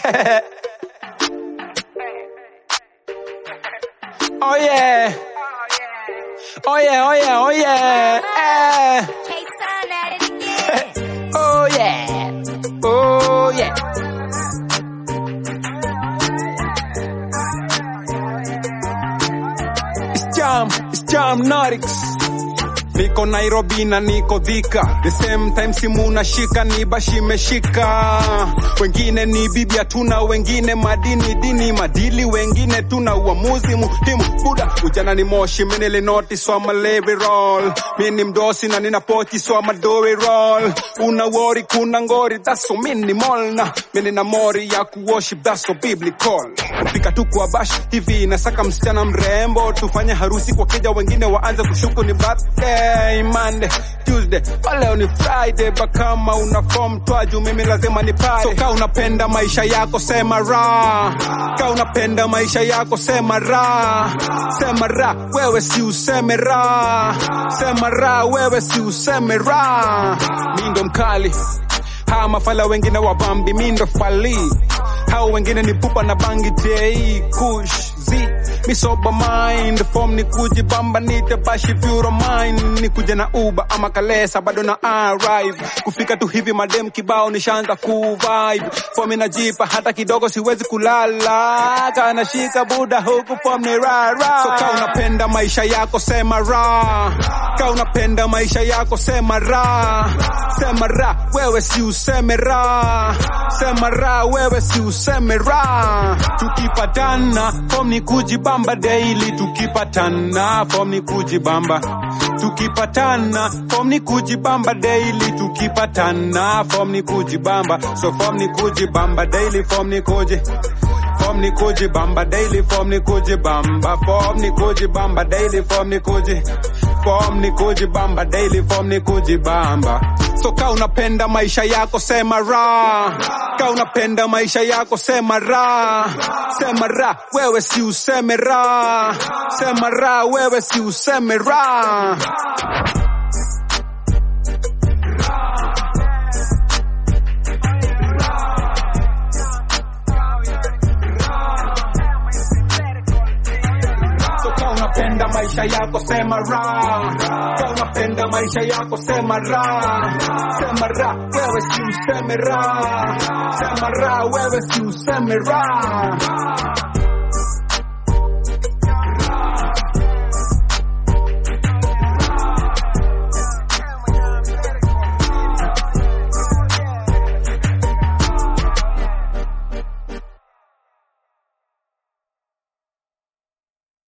oh yeah. Oh yeah, oh yeah, oh yeah. Eh. K-Sun at it again. Oh yeah. Oh yeah. It's Jam, it's Jam Norix. Niko Nairobi na niko Thika, the same time simu nashika ni bashi meshika. Wengine ni bibi hatuna, wengine madini dini madili, wengine tuna uamuzi muhimu. Buda ujana ni moshi, mimi nilinoti so I'm a levy roll. Mimi ni mdosi na nina pochi so I'm a dory roll. Una worry kuna ngori, that's so minimal na mimi nina mori ya kuworship, that's so biblical. Fika tu kwa bash hivi nasaka msichana mrembo, tufanye harusi kwa keja, wengine waanze kushuku ni birthday Monday, Tuesday, oh, leo ni Friday, but kama una form twaju, mimi lazima ni pale. So ka unapenda maisha yako sema ra, ka unapenda maisha yako sema ra, sema ra, wewe si useme ra, sema ra, wewe si useme ra. Mi ndo mkali hawa mafala wengine wabambi, mi ndo fali hao wengine ni pupa na bangi tei kush z mi sober mind form ni kujibamba nite bashi vyuro mind ni kuja na uba ama kalesa bado na arrive kufika tu hivi madem kibao nishaanza ku vibe form inajipa hata kidogo siwezi kulala kana shika buda huku form ni rara so ka unapenda maisha yako sema ra ka unapenda maisha yako sema ra sema ra wewe si useme ra sema ra wewe si useme ra tukipatana form ni kujibamba daily tukipatana form ni kujibamba tukipatana form ni kujibamba daily tukipatana form ni kujibamba so form ni kujibamba daily form ni kuji form ni kujibamba daily form ni kujibamba form ni kujibamba daily form ni kuji form ni kujibamba daily form ni kujibamba so ka unapenda maisha yako sema ra ka unapenda maisha yako sema ra sema ra wewe si useme ra sema ra wewe si useme ra So ka unapenda maisha yako sema ra ka unapenda maisha yako sema ra sema ra wewe si useme ra sema ra wewe si useme ra